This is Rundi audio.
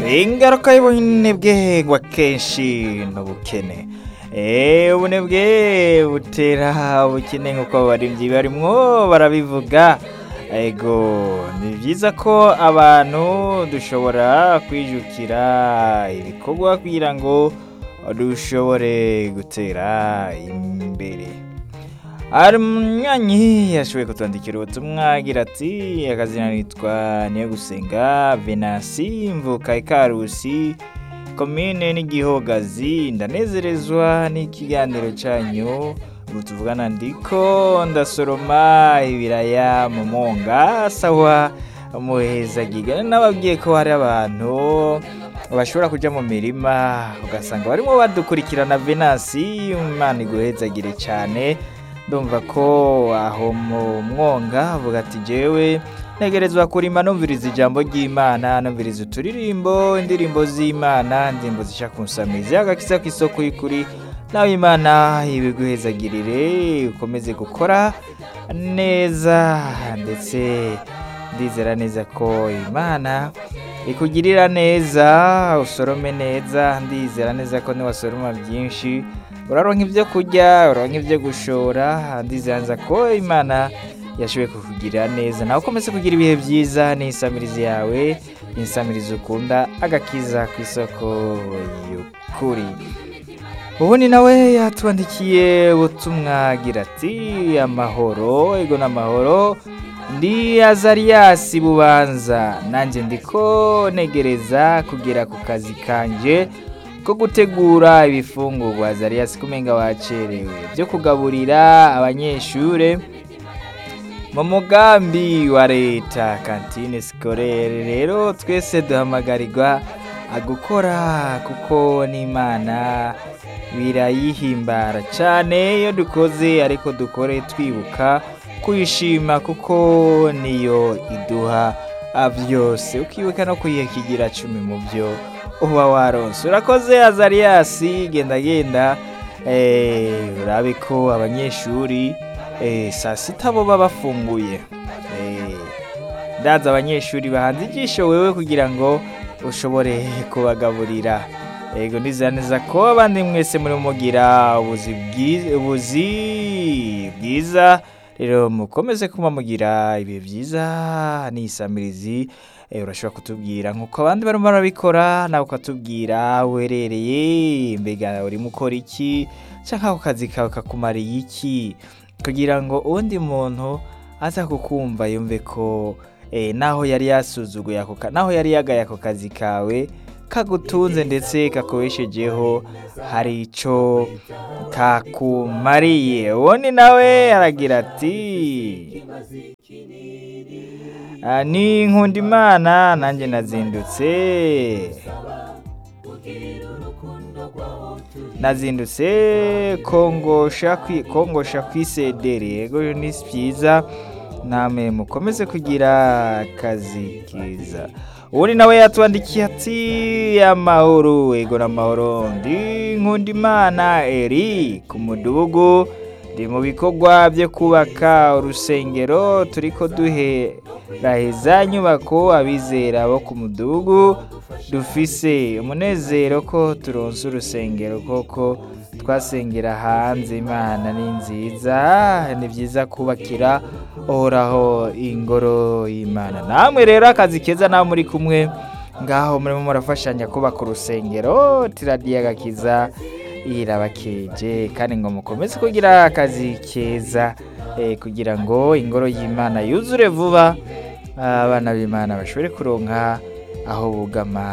ingaruka y'ubunebwe ngo akenshi ni ubukene Eh, ubunebwe butera ubukene nk'uko abaririmbyi barimwo barabivuga ego ni byiza ko abantu dushobora kwijukira ibikorwa kugira ngo dushobore gutera imbere hari umwanyi yashoboye kutwandikira ubutumwa agira ati akazina nitwa niyo gusenga venasi mvuka ikarusi komine n'igihogazi ndanezerezwa n'ikiganiro cyanyu ubu tuvugana ndiko ndasoroma ibiraya mu monga sawa muhezagiga nababwiye ko hari abantu bashobora kuja mu mirima ugasanga barimo badukurikirana venasi imana iguhezagire cyane ndumva ko aho mu mwonga avuga ati jewe ntegerezwa kurima numviriza ijambo ry'imana numviriza uturirimbo indirimbo z'imana indirimbo zisha kunsamizi agakiza k'isoko y'ukuri nawe imana ibiguhezagirire ukomeze gukora neza ndetse ndizera neza ko imana ikugirira neza usorome neza ndizera neza ko niwasoroma byinshi uraronka ibyo kurya uraronka ibyo gushora ndizera neza ko imana yashoboye kukugirira neza nawe ukomeze kugira ibihe byiza n'isamirizi yawe n'isamirizi ukunda agakiza ku isoko y'ukuri ubundi nawe yatwandikiye ubutumwa agira ati amahoro ego n'amahoro ndi azariyasi bubanza nanjye ndiko negereza kugera ku kazi kanje ko gutegura ibifungurwa azariyasi kumenga wacerewe byo kugaburira abanyeshure mu mugambi wa leta kantine sikorere rero twese duhamagarirwa gukora kuko n'imana birayihimbara cyane iyo dukoze ariko dukore twibuka kuyishima kuko niyo iduha byose ukibuka no kuyikigira cumi mu byo uba waronse urakoze azariyasi genda genda urabe ko abanyeshuri saa sita bo baba bafunguye ndaza abanyeshuri bahanze ijisho wewe kugira ngo ushobore kubagaburira yego ndizera neza ko abandi mwese muri mugira ubuzi bwiza rero mukomeze kuba mugira ibihe byiza n'isamirizi urashobora kutubwira nk'uko abandi barimo barabikora nawe ukatubwira werereye mbega urimo ukora iki cyangwa ako kazi kawe kakumariye iki kugira ngo undi muntu aza kukumva yumve ko naho yari yasuzuguye ako naho yari yagaye ako kazi kawe kagutunze ndetse kakubeshejeho hari icyo kakumariye ubundi nawe aragira ati ni nkundimana nanjye nazindutse nazindutse kongosha kongosha kwisedere yego ni byiza namwe mukomeze kugira akazi keza ubundi nawe yatwandikiye ati amahoro yego n'amahoro ndi nkundimana eri ku mudugudu ndi mu bikorwa byo kubaka urusengero turi ko duheraheza nyubako abizera bo ku mudugudu dufise umunezero ko turonse urusengero koko twasengera hanze imana ni nziza ni byiza kubakira uhoraho ingoro y'imana namwe rero akazi keza nawe muri kumwe ngaho murimo murafashanya kubaka urusengero tiradiyo agakiza irabakeje kandi ngo mukomeze kugira akazi keza kugira ngo ingoro y'imana yuzure vuba abana b'imana bashobore kuronka aho bugama